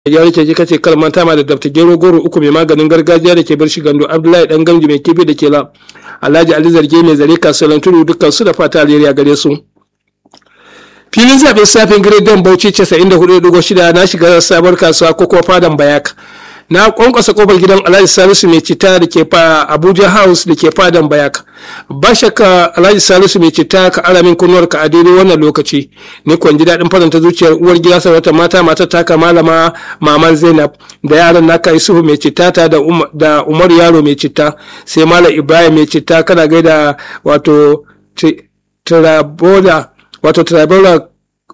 gyara keke kace kalmanta ma da dabta gero goro uku mai maganin gargajiya da ke bar shi gando abdullahi dan gamji mai kifi da ke la alhaji ali zarge mai zare kasuwan tudu dukkan su da fata alheri a gare su filin zaɓen safin gidan bauchi 94.6 na shiga sabuwar kasuwa ko kuma fadan bayak na kwankwasa kofar gidan alhaji salisu mai cita da ke fa abuja house da ke fadan bayak ba shakka alhaji salisu mai cita ka ara min kunnuwar ka a daidai wannan lokaci ni kwan ji daɗin faranta zuciyar uwar gida sarauta mata matar taka malama maman zainab da yaran naka isuhu mai cita ta da umar yaro mai cita sai malam ibrahim mai cita kana gaida wato tirabola wato tirabola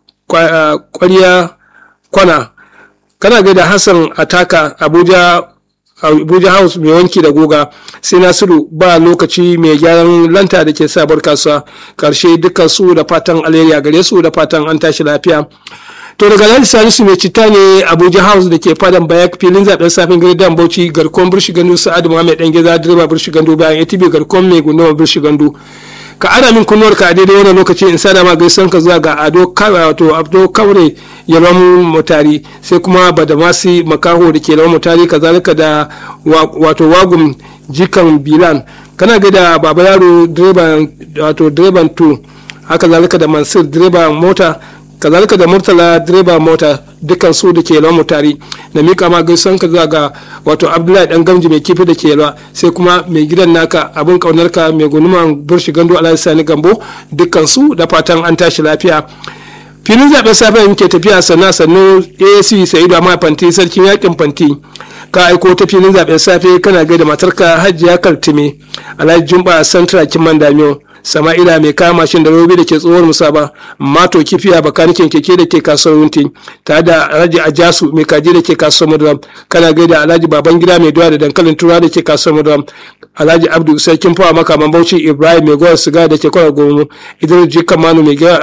kwariya kwana kana gaida hassan ataka abuja abuja house mai wanki da goga sai nasiru ba lokaci mai gyaran lanta da ke sabar kasuwa karshe dukkan su da fatan alheri gare su da fatan an tashi lafiya to daga nan salisu mai citta ne abuja house da ke fadan bayak filin zaben safin gari dan bauchi garkon birshi gandu sa'adu muhammad dan geza direba birshi gandu bayan atb garkon mai gunduma birshi gandu ka ana min kunnuwar ka a daidai wannan lokaci in sada ma gaisan ka zuwa ga ado wato abdo kaure yalwan mutari sai kuma badamasi makaho da ke lawan mutari kazalika da wato wagum jikan bilan kana ga da baba yaro direban wato direban to haka zalika da mansur direban mota kazalika da murtala direba mota dukkan su da ke yalwa mutari na mika ma gaisan ka zuwa ga wato abdullahi dan gamji mai kifi da ke yalwa sai kuma mai gidan naka abin kaunar ka mai gunuman burshi gando alhaji sani gambo dukkan su da fatan an tashi lafiya filin zaben safe muke tafiya sannan sannu asc sa'idu amma fanti sarkin yakin fanti ka aiko ta filin zaben safe kana gaida matarka hajiya kartime alhaji jumba santra kiman damiyo sama'ila mai kama mashin da robi da ke tsohuwar musaba mato kifiya bakanikin keke da ke kasuwar wunti tare da alhaji ajasu mai kaji da ke kasuwar maduram kana gaida alhaji baban gida mai doya da dankalin tura da ke kasuwar maduram alhaji abdu sarkin fawa makaman bauchi ibrahim mai gowar siga da ke kwarar gomu idris jikamanu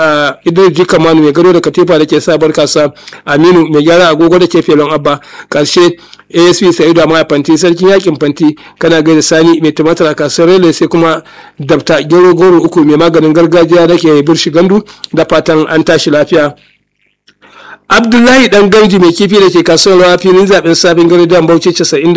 mai gado da katifa da ke sabar kasa aminu mai gyara agogo da ke felon abba karshe asp sa'idu amma fanti sarkin yakin fanti kana gaida sani mai tumatir a kasuwar rele sai kuma dabta gero goro uku mai maganin gargajiya da ke birshi gandu da fatan an tashi lafiya abdullahi dan gamji mai kifi da ke kasuwar rawa filin zaben sabin gari dan bauchi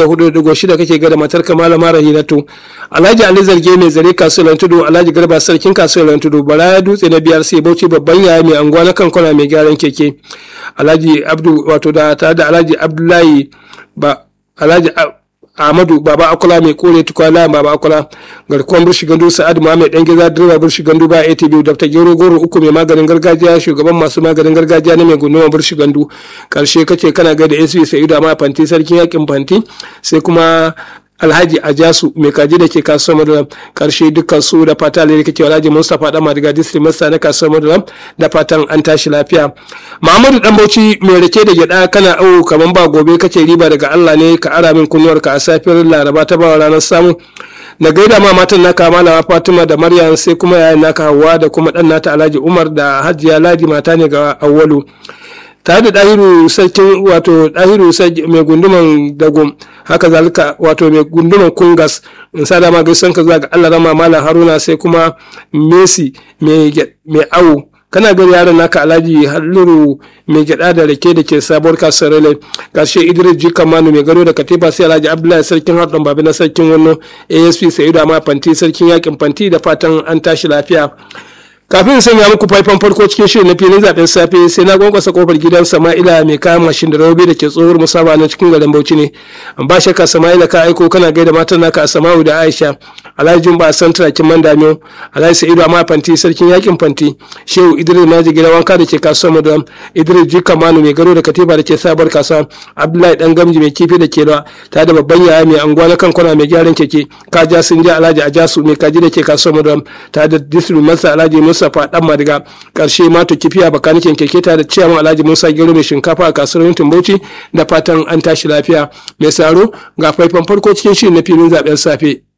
94.6 kake ga da matar kamala mara hiratu alhaji ali zarge mai zare kasuwar tudu alhaji garba sarkin kasuwar tudu bala ya dutse na biyar sai bauchi babban yaya mai anguwa na kankona mai gyaran keke alhaji abdu wato da tare da alhaji abdullahi ba alhaji Ahmadu Baba Akola mai kore tukwala Baba Akola garkuwan burshi gandu Sa'ad Muhammad dan giza direba burshi gandu ba ATB Dr. Gero Goro uku mai maganin gargajiya shugaban masu maganin gargajiya na mai gunduma burshi gandu karshe kace kana ga da SB Sa'idu amma fanti sarkin yakin fanti sai kuma alhaji ajasu mai kaji da ke kasuwar madulam karshe dukkan su da fata alheri kake alhaji mustapha dan madiga district master na kasuwar madulam da fatan an tashi lafiya muhammadu dan bauchi mai rake da gyada kana au kaman ba gobe kake riba daga allah ne ka ara min kunnuwar ka a safiyar laraba ta bawa ranar samu na gaida ma matan naka malama fatima da maryam sai kuma yayin naka hawa da kuma dan nata alhaji umar da hajiya ladi mata ne ga awwalu tare da ɗahiru sarkin wato ɗahiru mai gunduman dago haka zalika wato mai gunduman kungas in sa dama gaisan ka zuwa ga allah rama malam haruna sai kuma messi mai awu kana gari yaron naka alhaji halliru mai gyada da rake da ke sabuwar kasuwar rele karshe idris jika manu mai gado da katifa sai alhaji abdullahi sarkin haɗin babi na sarkin wannan asp sa'idu amma fanti sarkin yakin fanti da fatan an tashi lafiya kafin sanya muku faifan farko cikin shirin na filin zaben safe sai na gwankwasa kofar gidan sama'ila mai kayan mashin da rahobi da ke tsohuwar musaba na cikin garin bauchi ne ba shakka sama'ila ka aiko kana gaida matan naka a sama'u da aisha alhaji jumba san turakin man damiyo alhaji sa'idu amma fanti sarkin yakin fanti shehu idris maji gidan wanka da ke kasuwar madam idris jika manu mai garo da katiba da ke sabar kasuwa abdullahi dan gamji mai kifi da ke lawa ta da babban yaya mai anguwa na kankuna mai gyaran keke kaja sun ja alhaji ajasu mai kaji da ke kasuwar madam ta da disru masa alhaji mustapha dan madiga karshe mato kifiya bakanikin keke ta da ciyaman alhaji musa gero mai shinkafa a kasuwar yankin bauchi da fatan an tashi lafiya mai saro ga faifan farko cikin shirin na filin zaben safe